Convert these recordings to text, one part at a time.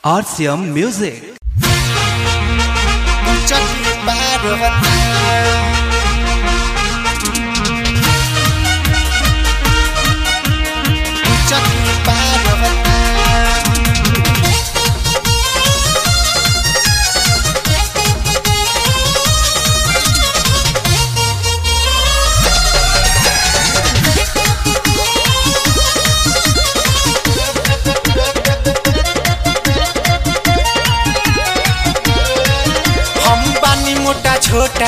RCM Music. Chucky Bad Chucky Bad हम बानी मोटा छोटा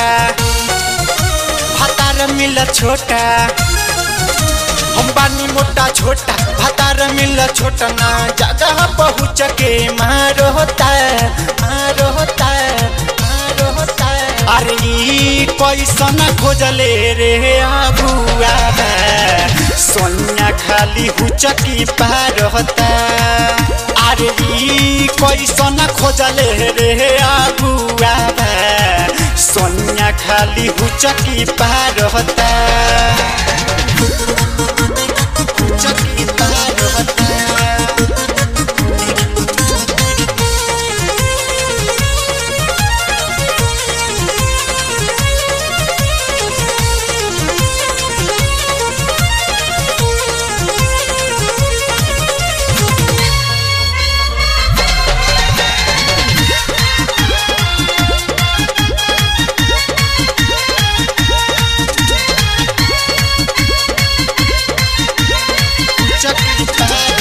भातार मिल छोटा हम बानी मोटा छोटा भातार मिल छोटा ना जगह पहुँच के मारो होता मारो होता मारो होता अरे ई कैसन खोजले रे आबुआ सोनिया खाली हुचकी पार होता अरे ई कैसन खोजले रे आबुआ सोनिया खाली हुचकी पार होता हुचकी पार होता हुचकी पार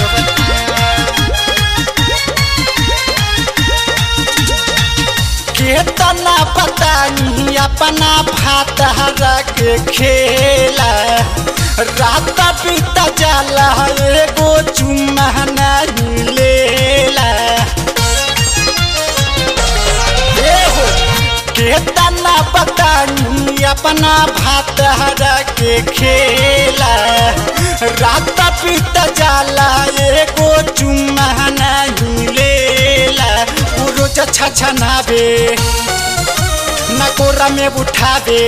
केतना पता नहीं अपना भात हरा के खेला रात बीत जाला एगो चुम्मा नहीं लेला ए हो केतना पता नहीं अपना भात हरा के खेला रात बीत जाला एगो चुम्मा नहीं लेला उ रोज छछनाबे ना कोरा में उठाबे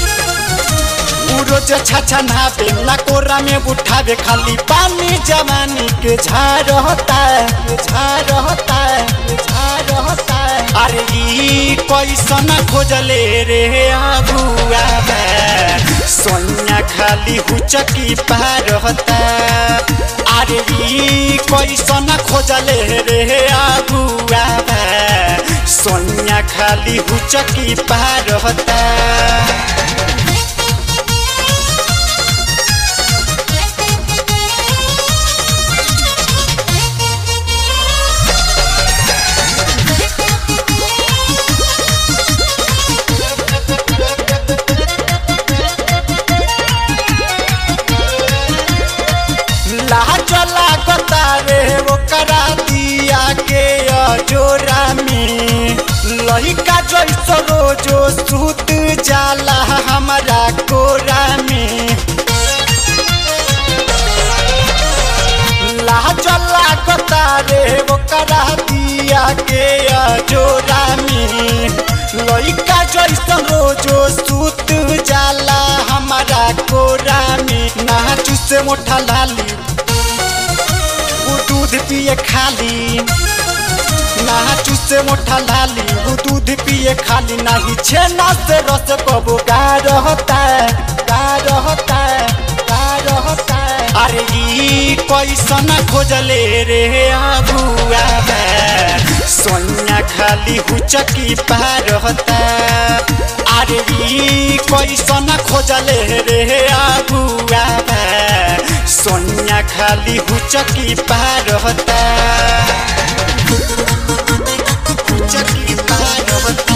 उ रोज छछनाबे ना कोरा में उठाबे खाली पानी जवानी के झाड़ होता झाड़ होता झाड़ होता अरे ई कैसन खोजले रे आबुआ सोनिया खाली हुचकी पार होता अरे ई कैसन खोजले रे आबुआ सोनिया खाली हुचकी पार होता लाज लागता रे ओकरा दिया के अजोरा में लइका जैसो रोजो सूत जाला हमारा कोरा में लाज लागता रे ओकरा दिया के अजोरा में लइका जैसो रोजो सूत जाला हमारा कोरा में नाचू से मोटा लाली वो दूध पिए खाली नाचू से मोटा लाली वो दूध पिए खाली नहीं छेना से रस कबो गार होता गार होता गार होता अरे ई कैसन खोजले रे आबुआ सोनिया खाली हुचकी पार होता अरे ई कैसन खोजले रे आबुआ सोनिया खाली हुचकी पार होता हुचकी पार होता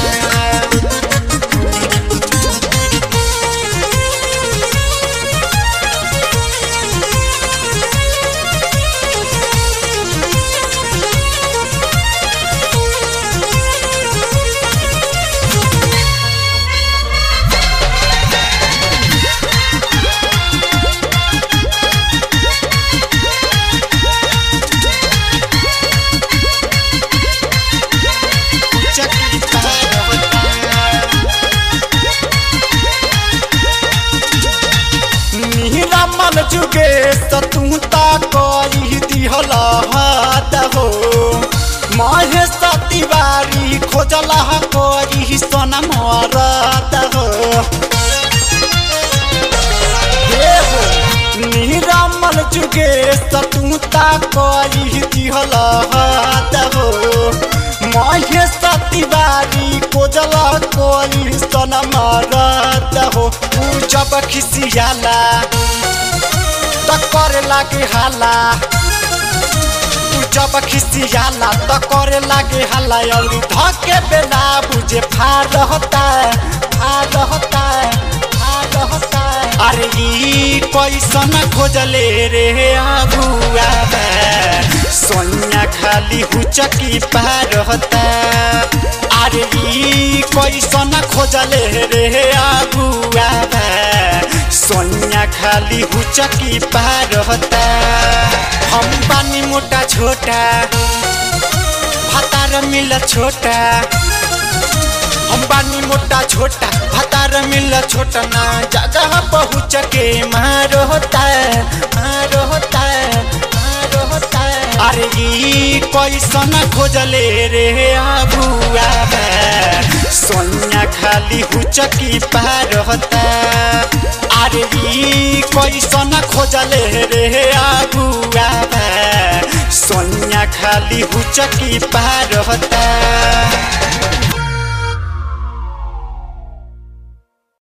हुचकी पार होता मुकेश तू ता कही दिहल हाथ हो महेश तिवारी कोजल कोई सन मारत हो ऊ जब खिसियाला त करे लागे हाला ऊ जब खिसियाला त करे लागे हाला अउरी धके बेला बुझे फार होता फार होता फार होता अरे ई कैसन खोजले रे आबुआ सोनिया खाली हुचकी पार होता अरे ई कैसन खोजले रे आबुआ सोनिया खाली हुचकी पार होता हम पानी मोटा छोटा भातार मिल छोटा हम बानी मोटा छोटा भातार मिल छोटा ना जगह पहुँच के मार होता है मार होता है मार होता है अरे ई कैसन खोजले रे आबुआ सोनिया खाली हुचकी पार होता अरे ई कैसन खोजले रे आबुआ सोनिया खाली हुचकी पार होता